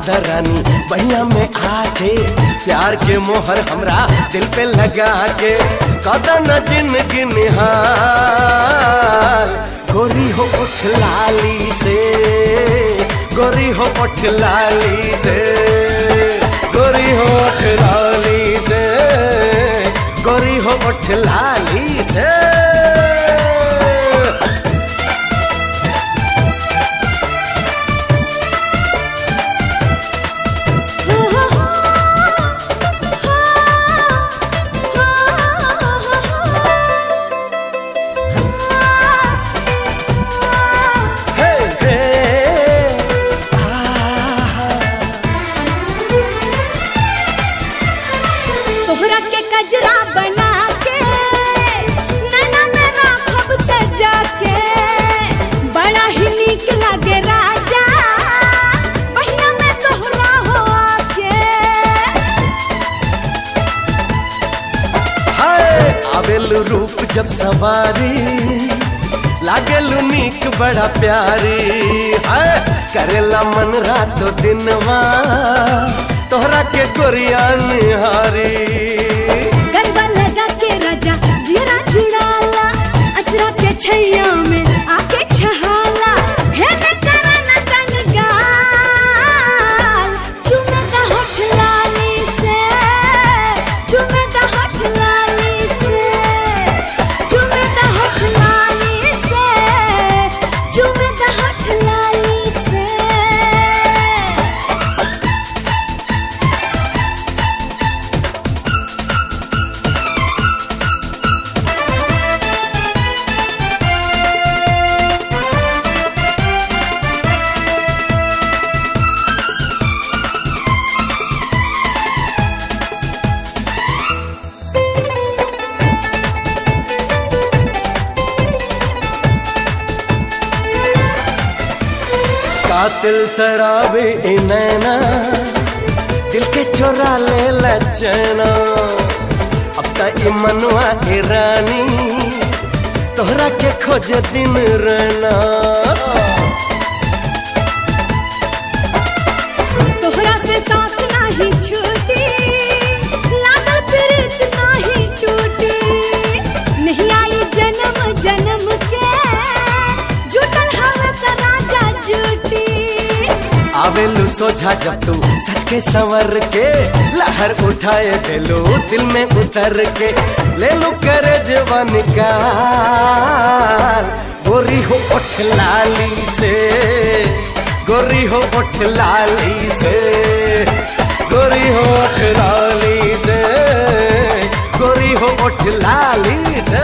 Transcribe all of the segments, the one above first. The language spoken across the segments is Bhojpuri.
दरानी बहिया में आके प्यार के मोहर हमरा दिल पे लगा के कदन जिंदगी निहाल गोरी हो उठ लाली से गोरी हो उठ लाली से गोरी हो उठ लाली से गोरी हो उठ लाली से हे हे तोहरा के कजरा बना के नैना में राखब सजा के बड़ा ही नीक लगे राजा बहिया में तोहरा हो आके हाय आवेलु रूप जब सवारी लागेलु नीक बड़ा प्यारी हाय करेला मन रातो दिनवा तोहरा के गोरिया निहारी गरबा लगा के राजा जीरा जुड़ाला अचरा के छैया में आके छहाला हे न करा न तंग गाल चुमे दा होठ लाली से चुमे दा होठ लाली से चुमे दा होठ लाली से चुमे दा होठ लाली से कातिल शराबी ई नैना दिल के चोरा ले लचना अब त ई मनवा ई रानी तोहरा के खोजे दिन रहना तोहरा से साथ नाही छूटी लागल प्रीत नाही टूटी नहीं आई जन्म जन्म के जुटल हवे त राजा जूटी आवेलू सोझा जब तू सच के संवर के लहर उठाए दिलो दिल में उतर के ले लू करे जवान का गोरी हो उठ लाली से गोरी हो उठ लाली से गोरी हो उठ लाली से गोरी हो उठ लाली से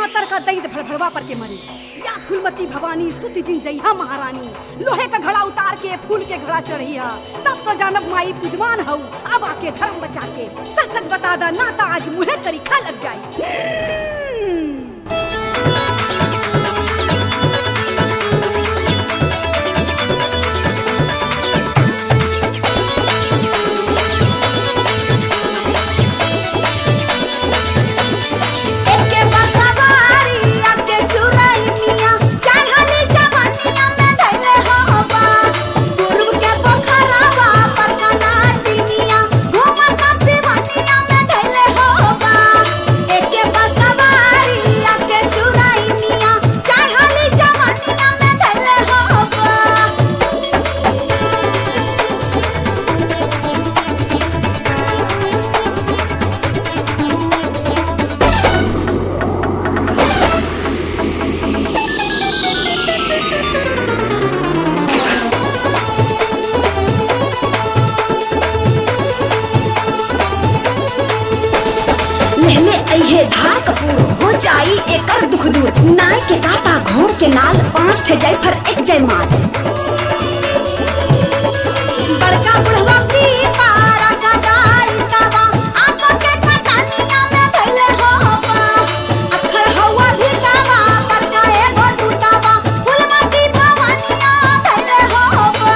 मातर का दैद भड़भड़वा पर के मरे या फूलमती भवानी सुत जिन जइहा महारानी लोहे का घड़ा उतार के फूल के घड़ा चढ़िया तब तो जानब माई पुजमान हऊ अब आके धर्म बचा के सच सच बता दा ना ता आज मुहे करी खा लग जाई एके बसवारी आके चुरैनिया चढ़ली जवनिया में धैले होबा पूर्व के पोखरावा पर कनाटिनिया घूमत सिवनिया में धैले होबा एके बसवारी आके चुरैनिया चढ़ली जवनिया में धैले होबा लहले अइहे धार कपूर हो जाई एकर दुख दूर नाय के काटा घोड़ के नाल पांच ठे जय फर एक जय माल बड़का बुढ़वा की पारा का दाई तावा आसा के कटानिया में धैले होबा अखड़ हवा भी तावा पर का एगो दूतावा फुलमती भवानिया धैले होबा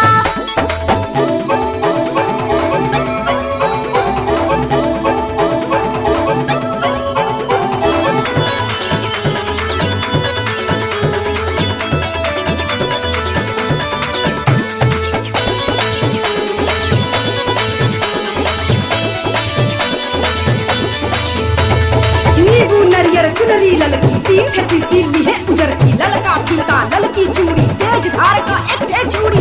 नींबू नरियर चुनरी ललकी तीन ठे सीसी लीहे उजर की ललका फीता ललकी चूड़ी तेज धार का एक ठे चूड़ी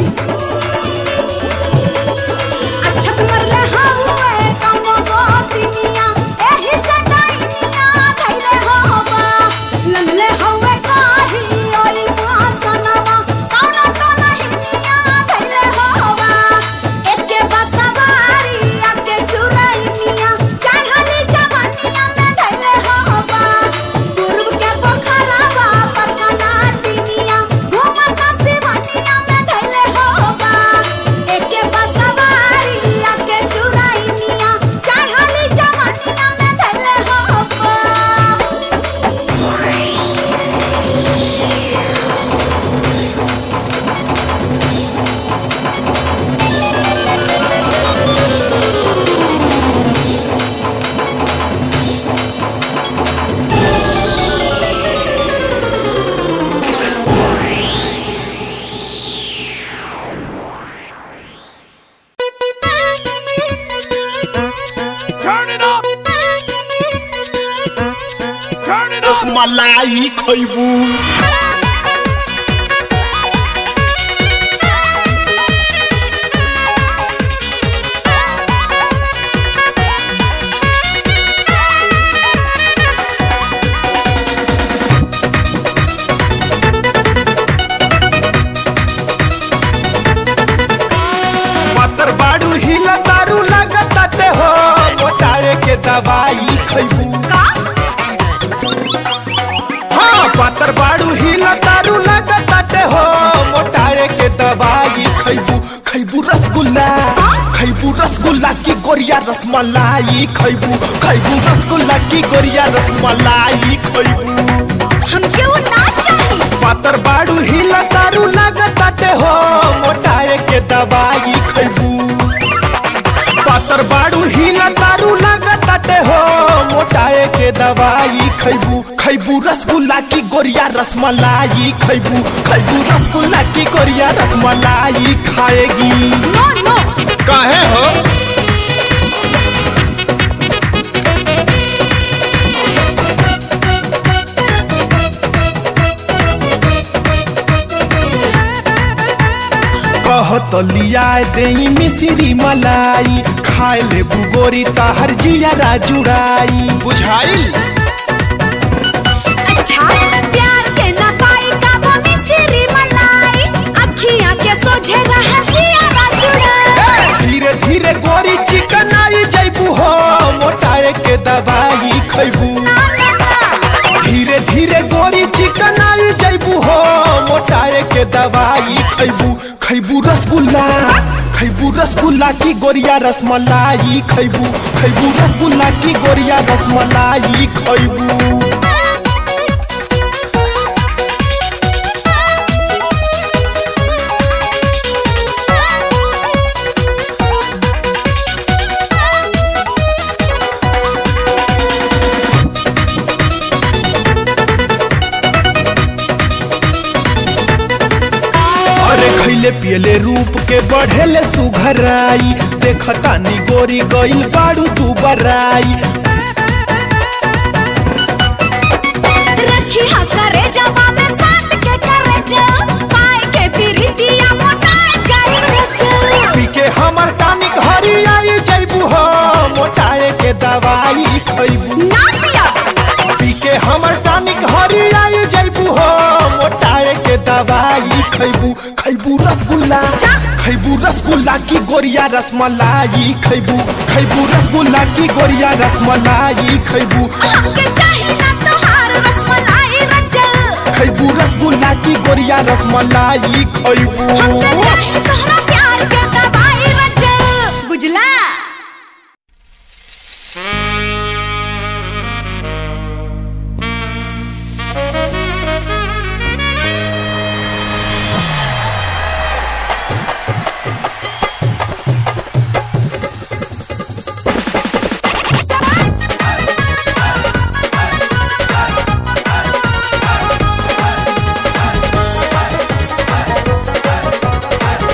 अच्छत मरले हउए कौनो गोतिनिया एही से डाइनिया धैले होबा लंघले हउए काही ओई मासनवा कौनो तो नहिनिया धैले होबा एके बसवारी आके चुरैनिया चढ़ली जवनिया में धैले होबा पूर्व के पोखरावा पर कनाटिनिया घूमत सिवनिया में धैले होबा एके बसवारी आके चुरैनिया चढ़ली जवनिया में धैले होबा Turn it up. Turn it up. Rasmalai खैबू पातर बाड़ू हिला दारू लगताटे हो मोटाए के दवाई खैबू हाँ पातर बाड़ू हिला दारू लगताटे हो मोटाए के दवाई खैबू खैबू रसगुल्ला खैबू रसगुल्ला की गोरिया रसमलाई खैबू खैबू रसगुल्ला की गोरिया रसमलाई खैबू हमके वो ना चाहिए पातर बाड़ू हिला दारू लगताटे हो मोटाए के दवाई खैबू पातर बाड़ू हिला दारू लगताटे हो मोटाए के दवाई खैबू खैबू रसगुल्ला की गोरिया रसमलाई खैबू खैबू रसगुल्ला की गोरिया रसमलाई खाएगी नो नो काहे हो कहत लिया देई मिश्री मलाई खाए ले बुगोरी ताहर जिया जुड़ाई बुझाई अच्छा प्यार के ना पाई काबू मिसरी मलाई अखियां के सोझे रह जिया जुड़ा धीरे धीरे गोरी चिकन आई जैबू हो मोटाए के दवाई खैबू ना ना ना धीरे खैबू रसगुल्ला की गोरिया रसमलाई खैबू खैबू रसगुल्ला की गोरिया रसमलाई खैबू अरे खैले पियले रूप के बढ़ेले सुघराई देख तानी गोरी गइल बाड़ू तू बराई रखी हा करे जवा में साथ के करे चल पाए के प्रीतिया मोटाए जाए रे चल पी के हमर टानिक हरी आई जैबू हो मोटाए के दवाई खैबू ना पिया पी के हमर टानिक हरी आई जैबू हो मोटाए के दवाई खैबू खैबू रसगुल्ला जा। खैबू रसगुल्ला की गोरिया रसमलाई खैबू खैबू रसगुल्ला की गोरिया रसमलाई खैबू हमके चाही ना तोहार रसमलाई रंजल खैबू रसगुल्ला की गोरिया रसमलाई खैबू हमके चाही तोहरा प्यार के दवाई रंजल बुझला Turn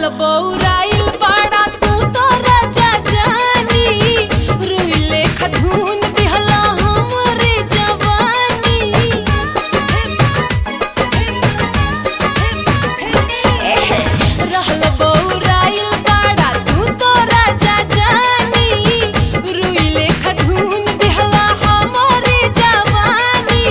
रहल बौराइल बाड़ा तू तो राजा जानी रुई लेख धून दिहला हमरे जवानी एहे, रहल बौराइल बाड़ा तू तो राजा जानी रुई लेख धून दिहला हमरे जवानी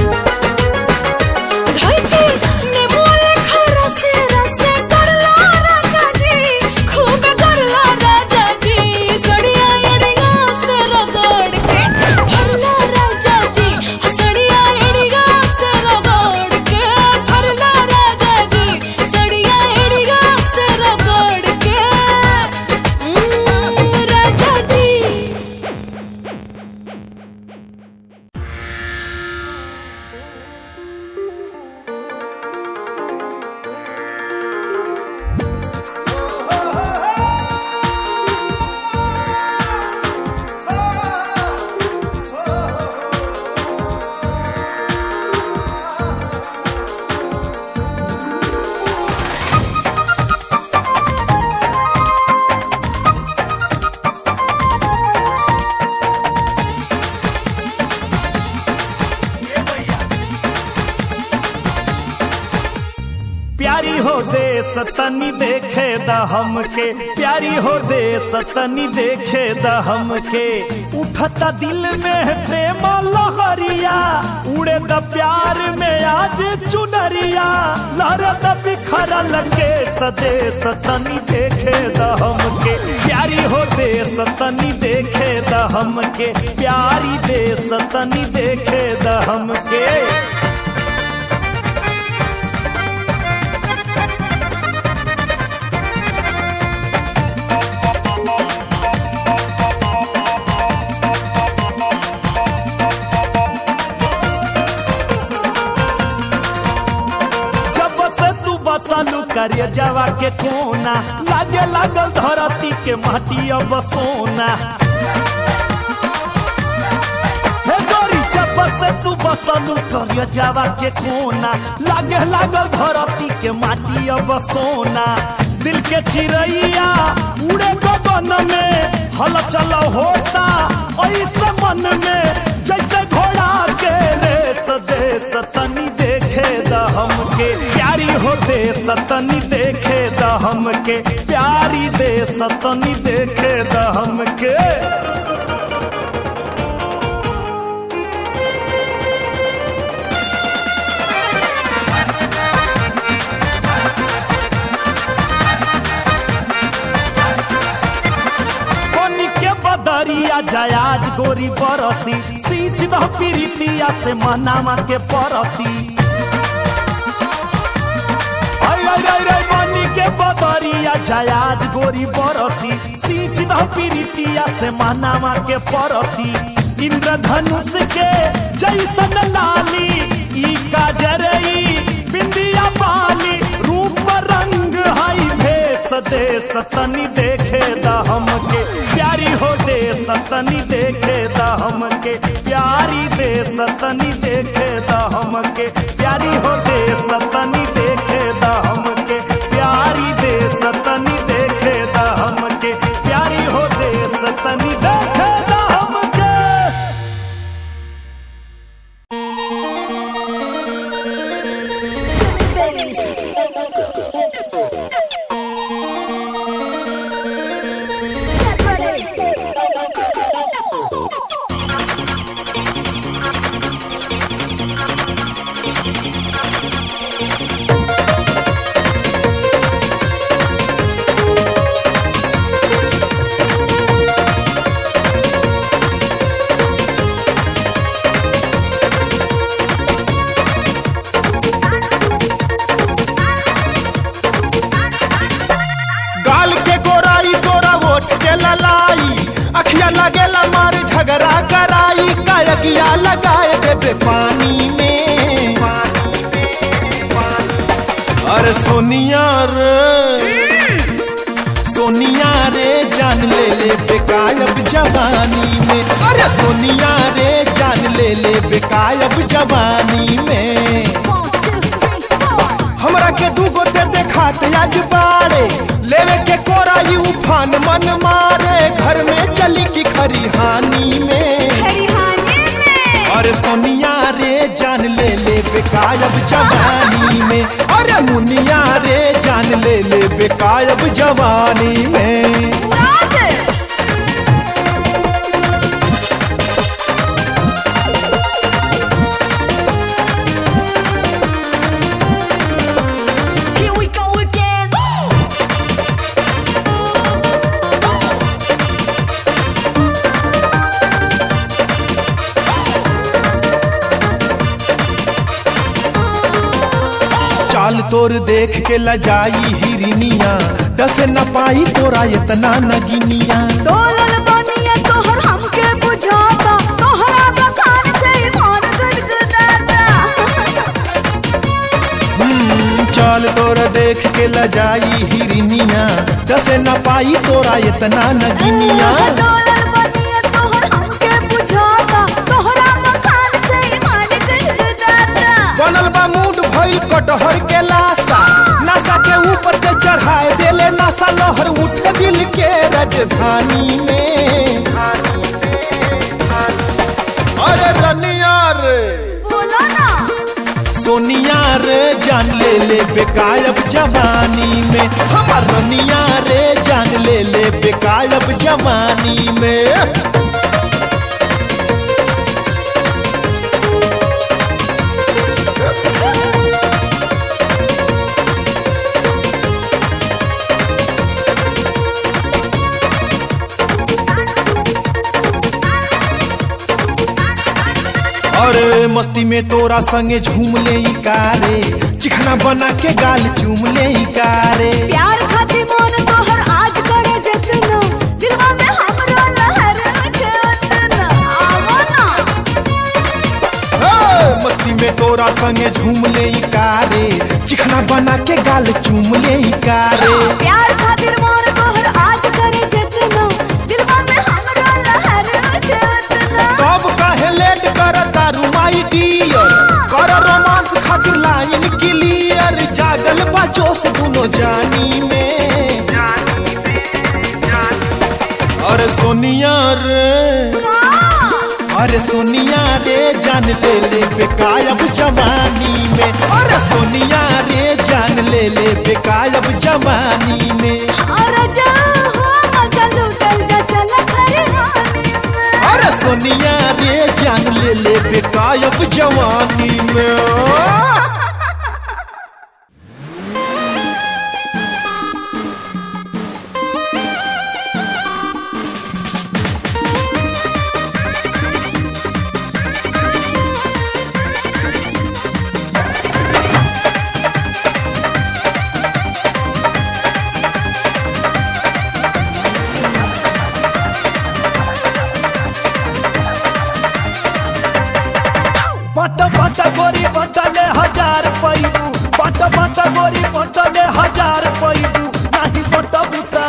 धरती ने मोले खरा से रसे करला राजा जी खूब करला राजा जी सड़िया एड़िया से रगड़ के भरला राजा जी सड़िया एड़िया से रगड़ के भरला राजा जी सड़िया एड़िया से रगड़ के उम्म, राजा जी प्यारी हो दे सतनी देखे द हमके प्यारी हो दे सतनी देखे द हमके उठता दिल में प्रेम लहरिया उड़े द प्यार में आज चुनरिया लहरत बिखरल के सदे सतनी देखे द हमके प्यारी हो दे सतनी देखे द हमके प्यारी दे सतनी देखे द हमके जब से तू बसलू करिए जवा के कोना लागे लागल धरती के माटी अब सोना हे गोरी जब से तू बसलू करिए जवा के कोना लागे लागल धरती के माटी अब सोना दिल के चिड़ैया उड़े गगन में हलचल होता ऐसे मन में जैसे घोड़ा के रेस देश तनी देखे द हमके प्यारी हो दे सतनी देखे द हमके प्यारी दे सतनी देखे द हमके कोनी के बदरिया जयाज गोरी बरसी सींच दह पीरितिया से मनामा के परती आई आई आई आई कोनी के बदरिया जयाज गोरी बरसी सींच दह पीरितिया से मनामा के परती इंद्रधनुष के जैसन लाली ई काजरई बिंदिया बाली रूप रंग हई भेष दे सतनी देखे द हमके प्यारी हो दे सतनी देखे द हमके प्यारी दे सतनी देखे द हमके प्यारी हो दे सतनी देखे द हमके प्यारी दे सतनी देखे द हमके प्यारी हो दे सतनी देखे द हमके गाल के गोराई गोरा वोट के ललाई अखिया लगेला मार झगड़ा कराई कायगिया लगाए देबे पानी में अरे सोनिया रे सोनिया रे जान ले ले बेकायब जवानी में अरे सोनिया रे जान ले ले बेकायब जवानी में हमरा के दू गोते देखात आज बाड़े बेकायब जवानी में अरे मुनिया रे जान ले ले बेकायब जवानी में Here we go again. चाल तोर देख के लजाई हिरनिया दस न पाई तोरा इतना नगिनिया डोलल बनिया तोहर हमके बुझाता तोहरा बखान से ईमान गदगदाता हम्म, चाल तोर देख के लजाई हिरनिया दस न पाई तोरा इतना नगिनिया डोलल बनिया तोहर हमके बुझाता तोहरा बखान से ईमान गदगदाता बनल बा मूड भइल कटहर के लाशा नशा के ऊपर के चढ़ाए देले नशा लहर उठे दिल के राजधानी में अरे रनिया रे बोलो ना सोनिया रे जान ले ले बेकायब जवानी में हमार रनिया रे जान ले ले बेकायब जवानी में अरे मस्ती में तोरा संगे झूम ले ई कारे चिखना बना के गाल चूम ले ई कारे प्यार खातिर मन तोहर आज करे जतना दिलवा में हमरा लहर उठे उतना आवो ना हे, मस्ती में तोरा संगे झूम ले ई कारे चिखना बना के गाल चूम ले ई कारे प्यार खातिर मन तोहर आज करे जतना दिलवा में हमरा लहर उठे उतना कब काहे लेट कर तारू माई डियर कर रोमांस खातिर लाइन क्लियर जागल बा जोश दुनो जानी में अरे सोनिया रे अरे सोनिया रे जान ले ले बेकायब जवानी में अरे सोनिया रे जान ले ले बेकायब जवानी में और जा हो मजा लूटल जा चल खरिहानी में अरे सोनिया रे जान ले ले बेकायब जवानी में बट बट गोरी बटले हजार पैबू बट बट गोरी बटले हजार पैबू नाही बट बुता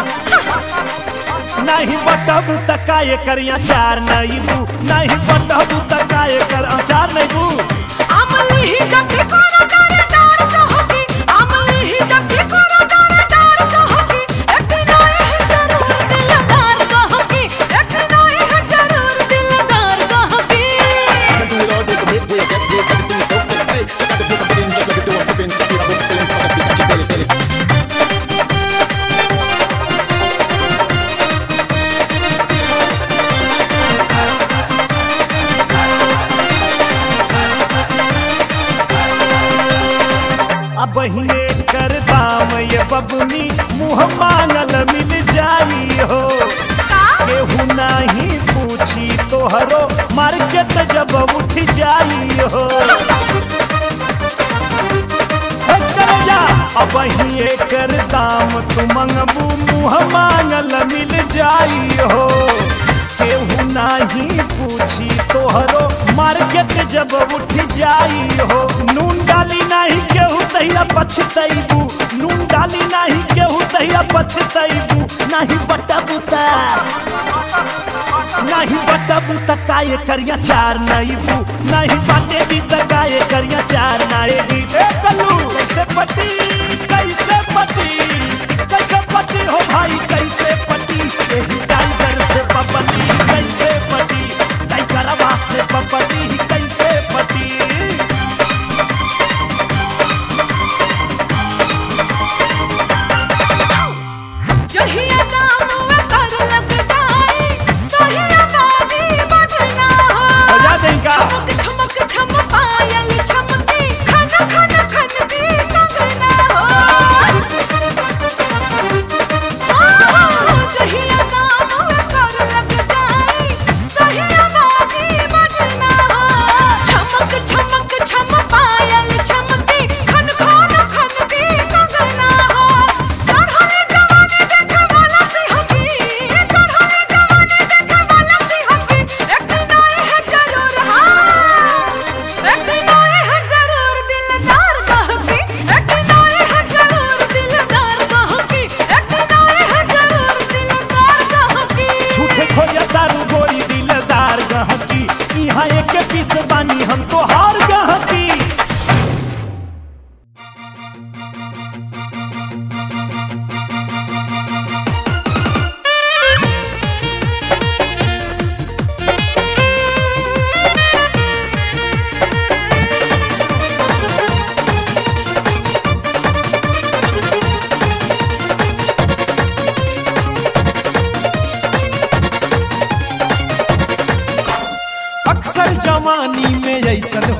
नाही बट बुता काय करिया चार नईबू नाही बट बुता काय कर अचार नईबू अमली ही जब भी कोनो डारे डार चाहोगी अमली ही जब भी कोनो डारे डार चाहोगी एक दिन आए हैं जरूर दिलदार कहोगी एक दिन आए हैं जरूर दिलदार कहोगी अब बहिने कर दाम ये बबुनी मुँह मांगल मिल जाई हो केहू नहीं पूछी तोहरो मार्केट जब उठ जाई हो हे करे जा अब ही कर दाम तू मंगबू मुँह मांगल मिल जाई हो केहू नहीं पूछी तोहरो मार्केट जब उठ जाई हो नून डाली नहीं केहू तहिया पछतैबू नून डाली नहीं केहू तहिया पछतैबू नहीं बटा बुता नहीं बटा बुता काय करिया चार नईबू नहीं बाटे भी त काय करिया चार नाएगी ए कल्लू कैसे पटी कैसे पटी कैसे पटी हो भाई कैसे पटी एही टाइगर से पपटी कैसे पटी टाइगरवा से पपटी कैसे पटी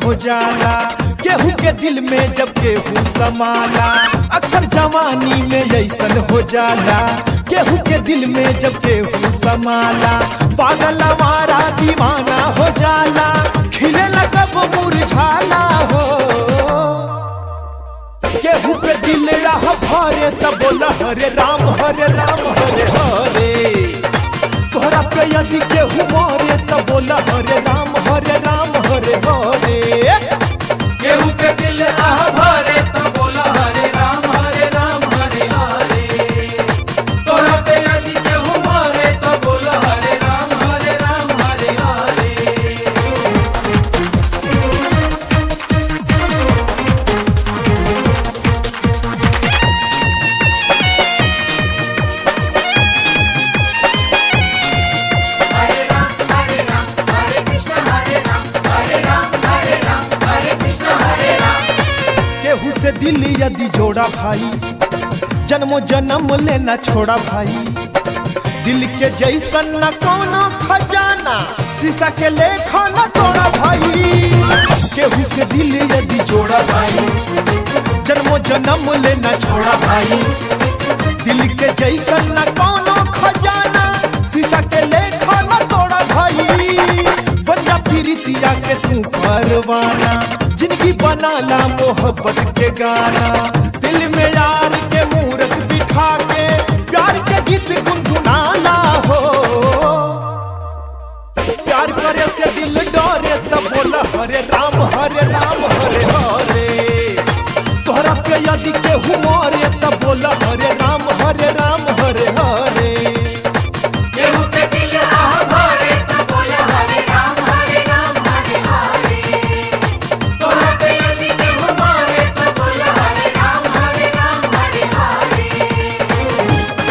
हो जाला केहू के दिल में जब केहू समाला अक्सर जवानी में ऐसन हो जाला केहू के दिल में जब केहू समाला पागल हमारा दीवाना हो जाला खिले कब मुरझाला हो केहू पे दिल रहा भरे तब बोला हरे राम हरे राम हरे हरे तोहरा पे यदि केहू मारे तब बोला हरे राम हरे राम हरे हरे केहू के दिल आह भरे तो बोला हरे राम हरे राम हरे हरे तोरा पे यदि केहू मारे तो बोला हरे राम हरे राम हरे हरे केहू से दिल यदि जोड़ा भाई जन्मो जन्म लेना छोड़ा भाई दिल के जैसन न कोनो खजाना शीशा के लेखा न तोड़ा भाई केहू से दिल यदि जोड़ा भाई जन्मो जन्म लेना छोड़ा भाई दिल के जैसन न कोनो खजाना शीशा के लेखा न तोड़ा भाई बंजा प्रीतिया के तू परवाना जिंदगी बनाला मोहब्बत के गाना दिल में यार के मूरत बिठा के प्यार के गीत गुनगुनाना हो प्यार करे से दिल डरे तब बोला हरे राम हरे राम हरे हरे तोहरा पे यदि केहू मारे तब बोला हरे राम हरे राम हरे हरे केहू के दिल आह भरे तो बोला हरे राम हरे राम हरे हरे तोरा पे यदि केहू मारे तो बोला हरे राम हरे राम हरे हरे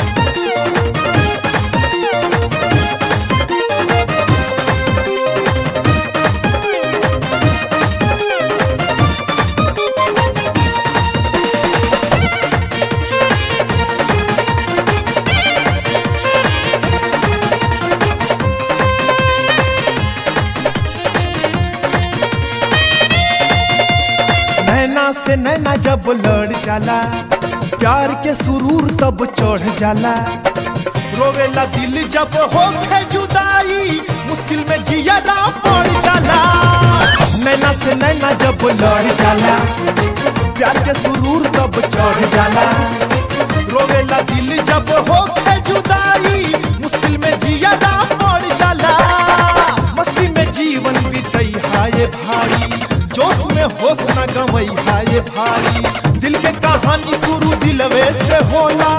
नैना से नैना जब लड़ जाला प्यार के सुरूर तब चढ़ जाला रोवेला दिल जब हो जुदाई मुश्किल में जिया ना पड़ जाला नैना से नैना जब लड़ जाला प्यार के सुरूर तब चढ़ जाला रोवेला दिल जब हो जुदाई मुश्किल में जिया ना पड़ जाला मस्ती में जीवन बीतई हाय भाई जोश में होश न गवई हाय भाई दिल के कहानी शुरू दिलवे से होला